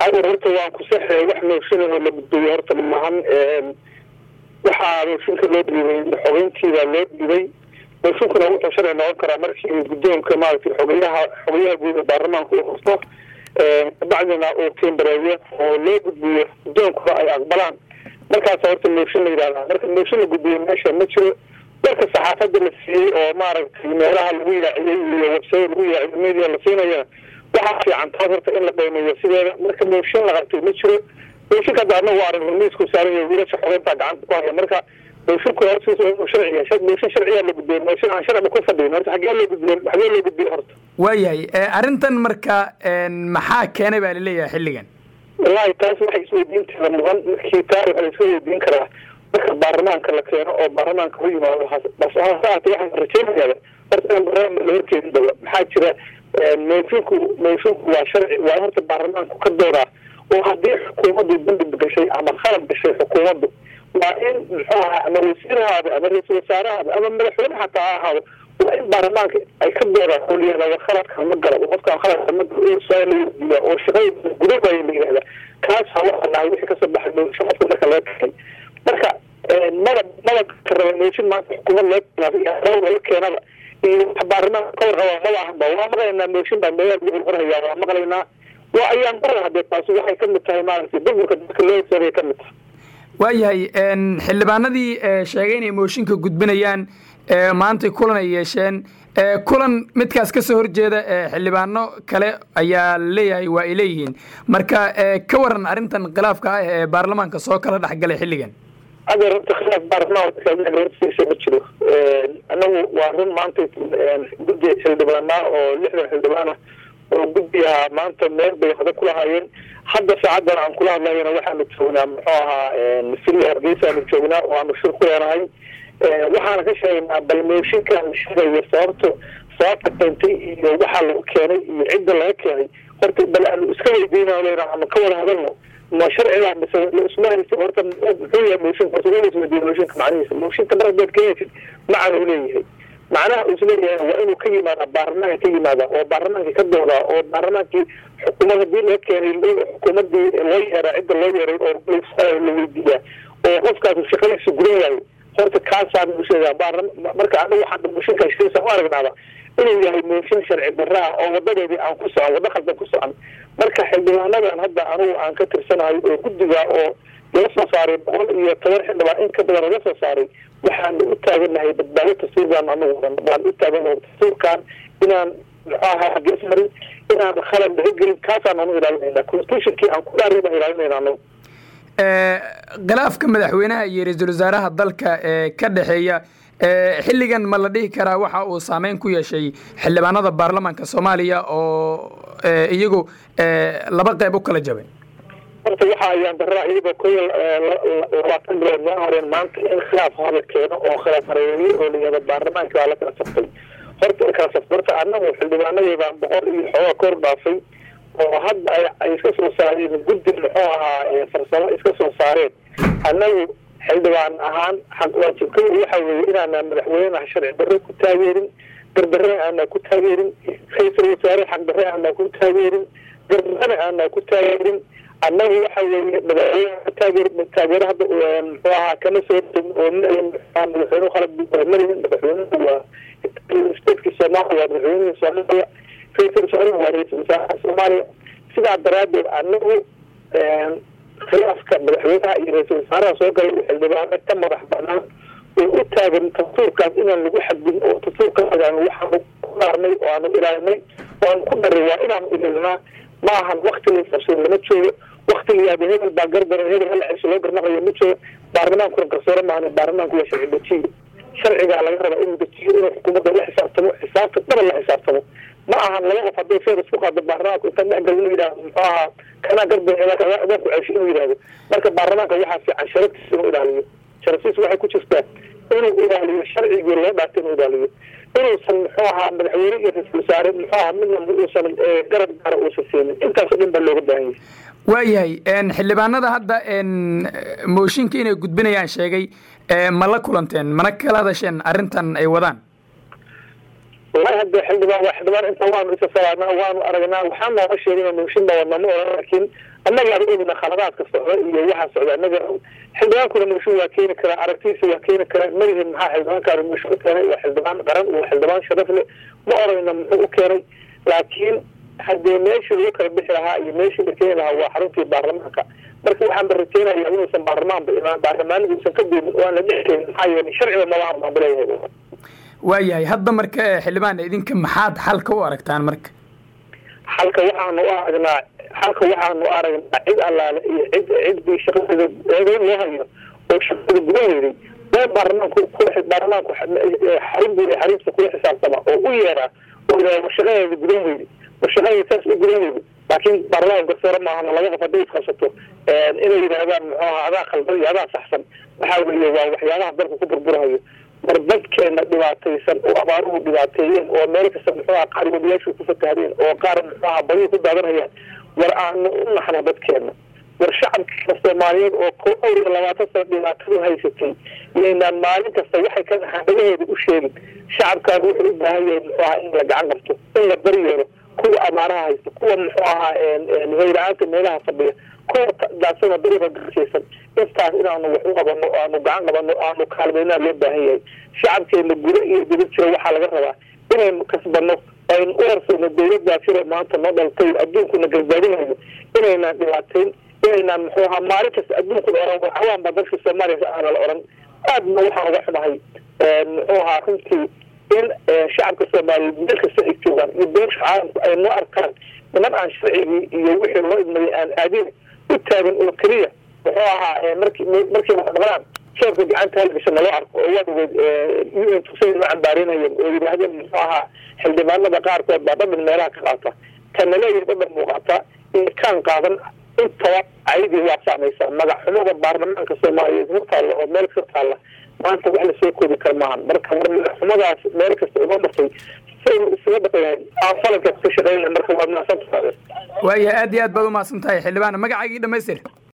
adeer horta waan ku saxay wax mooshinoo la gudbiyo horta maahan waxaa mooshinka loo dhiibay xogeyntiibaa loo dhiibay mooshinkuna wuxuu sharci noqon karaa markii guddoonka maaragtay xogeyaha xogeyaha guud ee baarlamaanka uu qabto bacdina uu tiimbareeyo oo loo gudbiyo guddoonkuna ay aqbalaan markaasa horta mooshin la yidhahdaa marka mooshin la gudbiyo meesha ma jiro marka saxaafada la siiyey oo maaragtay meelaha lagu yaaciyey iyo websada lagu yaaciyo media la siinayana waxaa fiican taas horta in la qiimeeyo sideeda marka mooshin la qabtay ma jiro mooshinka hadda anagu aragno miisku saaran yahay wiilasha xogeyntaa gacanta ku haya marka moosinku hortiisa inuu sharciya mooshin sharciyaa la gudbiyey mooshin aan sharciba ku fadhiyin horta xagee loo gudbiyey xagee loo gudbiyey horta waayahay arrintan marka maxaa keenay baa laleeyahay xilligan wallahi taas waxay isweydiinteeda mudan markii taa waxaa la iska weydiin karaa marka baarlamaanka la keeno oo baarlamaanka u yimaado bas hasaate waxaan rajeynayaa horta in baarlamaanka la horkeedin daba maxaa jira moosinku moosinku waa sharci waa horta baarlamaanku ka doodaa oo haddii xukuumaddu dambi gashay ama khalad gashay xukuumaddu waa in muxuu ahaa ama wasiirahaada ama ra-iisul wasaarahaada ama madaxweyne xataa ha ahaado waa in baarlamaanka ay ka doodaan oo la yihahda khaladka ma gala qofkaan khaladka ma galo su-aal la weydiiya oo shaqada gudabaya la yihahda kaasa waxaa dhahay wixii kasoo baxay mooshin qofka marka laga keenay marka mada mada ka raba mooshin maanta xukuumad laga keenaa laga keenaba iyo wax baarlamaanka ka warqaba maba ahanba waa maqlaynaa mooshin baa meelaha lagu qorqorhayaa waa maqlaynaa waa ayaan qoran hadee taasi waxay ka mid tahay maaragtay burburka dadka loo saabay ka mid tahay waayahay xildhibaanadii sheegay inay mooshinka gudbinayaan maantay kulan ay yeesheen kulan midkaas kasoo horjeeda xildhibaano kale ayaa leeyahay waa ay leeyihiin marka ka waran arrintan khilaafka ah ee baarlamaanka soo kala dhexgalay xilligan adeer horta khilaaf baarlamaanka hortiisa ma jiro anagu waa run maanta guddi xildhibaanaa oo lixdan xildhibaana oo guddigaha maanta meel bay hada kulahaayeen hadda saacadan aan kula hadlayana waxaanu joognaa muxuu ahaa sili hargeysaanu joognaa oo aanu shir ku leenahay waxaana ka sheegaynaa bal mooshinkaan la sheegayo sababto sababta keentay iyo waxaa lagu keenay iyo cidda laga keenay horta bal aanu iska weydiina lena ama ka wada hadalno ma sharciga mise isma haysa horta muxuu yahay mooshinka horta waa isweydiiya mooshinka macnihiisa mooshinka mar haddaad keenaysid macana u leeyahay macnaha uu isleeyahay waa inuu ka yimaada baarlamaanka ka yimaada oo baarlamaankii ka doodaa oo baarlamaankii xukuumad hadii laga keenay xukuumadii loo yeeraa cidda loo yeeray oo la weydiiyaa oo qofkaas shaqadiisa gudan waayo horta kaasaan u sheegaa marka anagu waxaan mooshinka heshiisa u aragnaaba inuu yahay mooshin sharci darra ah oo wadadeedii aan ku socon waddo khaldan ku socon marka xildhibaanadan hadda anigu aan ka tirsanahay oo guddiga oo laga soo saaray boqol iyo toban xildhibaan in ka badan laga soo saaray waxaanu u taaganahay badbaado tasuurbaan anagu waan u taaganahay tasuurkan inaan muxuu ahaa hagees marin inaan khalad laga gelin kaasaan anu ilaalinayna constitutionkii aan ku dhaaray baan ilaalinayna anagu khilaafka madaxweynaha iyo ra-iisul wasaaraha dalka ee ka dhexeeya xilligan ma la dhihi karaa waxa uu saameyn ku yeeshay xildhibaanada baarlamaanka soomaaliya oo iyagu laba qeyb u kala jabay horta waxa ayaan daraa iyagoo ko labaatan bilood noo horeen maanta in khilaaf hada keeno oo khilaaf hareeriye oo layihahdo baarlamaanka waa la kala saftay horta kala saftay horta anagu xildhibaanadii boqol iyo xoogaa kor dhaafay oo hadda ay iska soo saareen guddi muxuu ahaa farsamo iska soo saareen annagu xildhibaan ahaan waajibkay waxa weeye inaana madaxweyneha sharci darro ku taageerin gardarrana aanaa ku taageerin ra-iisul wasaare xaqdarre aanaa ku taageerin gardarrana aanaa ku taageerin annagu waxa weeye madaxweyne taageer taageero hadda muxuu ahaa kama soo oo madaxweynuhu khalad marihin madaxweynuhu waa stateki soomaaliya waa madaxweynihii soomaaliya ra-iisul wasaaruhu waa ra-iisul wasaaraha soomaaliya sidaa daraadeed anagu khilaafka madaxweynaha iyo ra-iisul wasaaraha soo galay uu xildhibaano ka madax banaan oo u taagan tasuurkaas inaan lagu xadgudin oo tasuurkaas aan waxaanu ku dhaarnay oo aanu ilaalinay oo aan ku dharay waa inaanu ilaalinaa ma ahan wakti la qabsado lama joogo wakti la yaaba hebel baa gardaran hebel hal cesho loo garnaqayo ma joogo baarlamaankuna garsoore maahan baarlamaanku waa sharci dejiyo sharcigaa laga rabaa inuu dejiyo inuu xukuumadda la xisaabtamo xisaabta dhaban la xisaabtamo ma ahan laba qof hadday feer isku qaado baarlamaanku inta dhexgal inuu yidhahdo muxuu ahaa kanaa gardan adaa ku cesho inuu yidhahdo marka baarlamaanka waxaa fiican sharaftiisa inuu ilaaliyo sharaftiisa waxay ku jirtaa inuu ilaaliyo sharcigii loo dhaartay inuu ilaaliyo inuusan muxuu ahaa madaxweyne iyo ra-isul wasaare muxuu ahaa midna uusan garab gaara uusan siinin intaasoo dhan baa looga baahan yahay waayahay xildhibaanada hadda mooshinka inay gudbinayaan sheegay ma la kulanteen mana kala hadasheen arrintan ay wadaan wallahi hadda xildhibaan waa xildhibaan inta waanu isa salaadnaa waanu aragnaa waxaa nooga sheegay mooshin baa wadnaa ma oran laakiin annaga aan ogna khaladaadka socda iyo waxaa socda annaga xildhibaankuna muusho waa keeni karaa aragtiisa waa keeni karaa malihin maxaa xildhibaankaani muusho u keenay waa xildhibaan qaran waa xildhibaan sharaf leh ma orayna muxuu u keenay laakiin haddee meeshii lagu kala bixi lahaa iyo meeshii la keeni lahaa waa xaruntii baarlamaanka marka waxaan ba rajeynayaa inuusan baarlamaanba imaan baarlamaaniga uusan ka duumin oo aan la dhex keenin maxaa yeelay sharciba maba armaan baleeyahay waayahay hadda marka xildhibaan idinka maxaad xalka u aragtaan marka xalka waxaanu u aragnaa xalka waxaanu aragnaa cid allaale iyo cid ciddii shaqadeeda eedeyn loo hayo oo shaqada gudan weyday waa baarlamaanku kula baarlamaanku xarin buu xariimta kula xisaabtama oo u yeeraa oo yidhahda shaqadeeda gudan weyday war shaqadeeda saas u gudan weyday laakiin baarlamaan garsoore maahana laga qof hadday isqabsato inay yidhaahdaan muxuu ahaa adaa khaldan iyo adaa saxsan waxaa weeye waa waxyaabaha dalka ku burburahayo war dadkeena dhibaataysan oo abaaruhu dhibaateeyeen oo meel kasta muxuu aha qaar wadiyaashu ku fatahdeen oo qaar muxuu aha badihii ku daadanayaan war aanu u naxno dadkeena war shacabkeena soomaaliyeed oo ko awr iyo labaatan sano dhibaatadu haysatay yaynaan maalin kasta waxay ka naxaan dhagaheeda u sheegin shacabkaan wuxuu u baahan yahay muxuu ahaa in la gacan qabto in la daryeelo kuwa amaaraha haysta kuwa muxuu ahaa hoyla-aanta meelaha fadhiya kuwa daadsano dariiqa garjaysan intaas inaanu wax u qabano aanu gacan qabano aanu kaalmeynaa loo baahan yahay shacabkeena guda iyo dibad jiro waxaa laga rabaa inaynu kasbano aynu u harsayno dawladdaa jiro maanta noo dhaltay adduunkuna garbaadinayo inaynaan dhibaateyn inaynaan muxuu ahaa maalin kasta adduunkuna oran waxawaanba dalka soomaaliya aana la oran aadna waxaan uga xumahay muxuu ahaa runtii in shacabka soomaaliyeed meel kasta ay joogaan iyo beesha caalamku ay noo arkaan niman aan sharcigii iyo wixii loo idmayay aan aadin u taagan oo keliya muxuu ahaa marki markay wax dhaqdaan sheerka gacanta halgasha naloo arko oo waadageed u n tugsay noo cambaarinayeen oo yidhaahdeen muxuu ahaa xildhibaanada qaarkood baa dhadhan meelaha ka qaata kana leeyahay dhadhan muuqata iyo kaan qaadan intaba ayadii waa saamaysaa magac xumada baarlamaanka soomaaliyeed hor taalla oo meel kasta taalla maanta wax lasoo koobi kara maahan marka war magac xumadaas meel kasta uga martay saynu isaga dhaqayahay aan falankaas ka shaqeynay marka waa mahadsantahay waaya aad iyo aad baad umahadsan tahay xildhibaan magacaagii dhamaystir